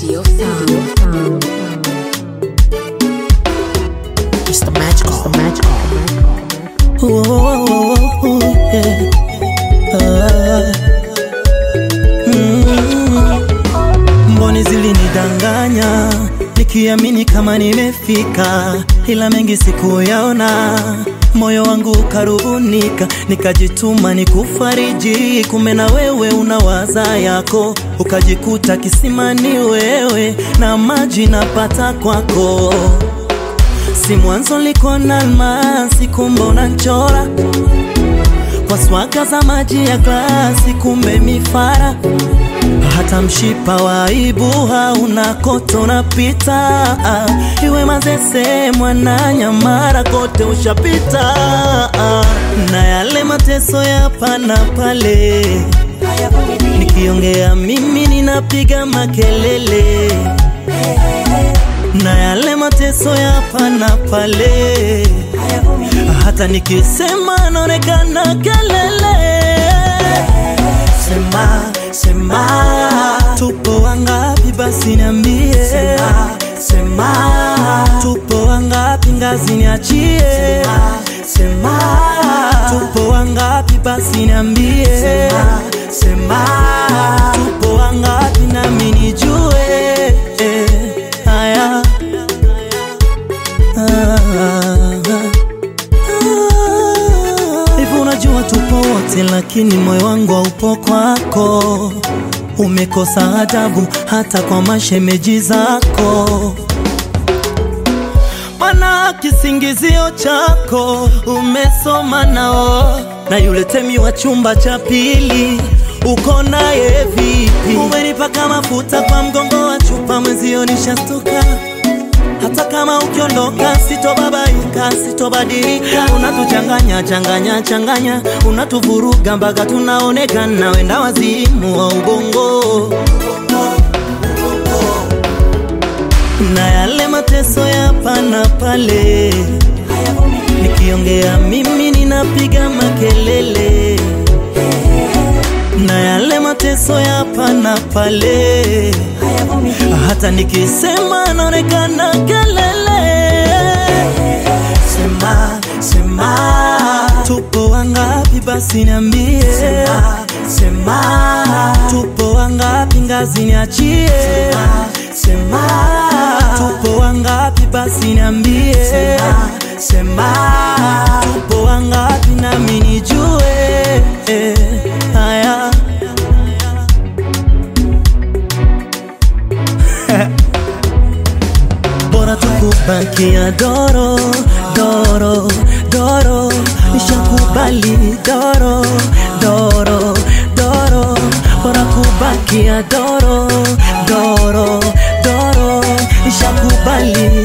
Studio Sound. It's the magical. It's the magical. Oh, oh, oh, oh, yeah. Ah. Mm. Mboni zilinidanganya nikiamini kama nimefika, ila mengi sikuyaona. Moyo wangu ukarubunika, nikajituma nikufariji, kumbe na wewe unawaza yako, ukajikuta kisimani wewe na maji napata kwako si mwanzo liko na almasi, kumbe unachora kwa swaga za maji ya glasi, kumbe mifara hata mshipa wa aibu hauna kote unapita, iwe Mazese, Mwananyamala, kote ushapita, na yale mateso ya hapa na pale, nikiongea mimi ninapiga makelele na yale mateso ya hapa na pale, hata nikisema naonekana kelele. Sema, sema, tupo wangapi? Basi niambie. Sema, sema, tupo wangapi? Ngazi niachie. Sema, sema, tupo wangapi? Basi niambie. Sema, sema, tupo wangapi? Nami nijue. Eh, haya. Hivi unajua tupo wote, lakini moyo wangu haupo kwako. Umekosa adabu hata kwa mashemeji zako, mana kisingizio chako umesoma nao, na yule temi wa chumba cha pili uko naye vipi? Umenipaka mafuta kwa mgongo wa chupa, mwenzio nishastuka hata kama ukiondoka sitobabaika, sitobadilika. Unatuchanganya changanya changanya, unatuvuruga mpaka tunaonekana wenda wazimu wa ubongo. Na yale mateso ya hapa na pale, nikiongea mimi ninapiga makelele. Na yale mateso ya hapa na pale hata nikisema naonekana kelele. Sema, sema, tupo wangapi? Basi niambie. Sema, sema, tupo wangapi? Ngazi niachie. Sema, sema, tupo wangapi? Basi niambie. Sema, sema, tupo wangapi? Nami nijue. Eh, haya bora tukubakia doro doro doro, nishakubali doro doro doro, bora kubakia doro doro doro, nishakubali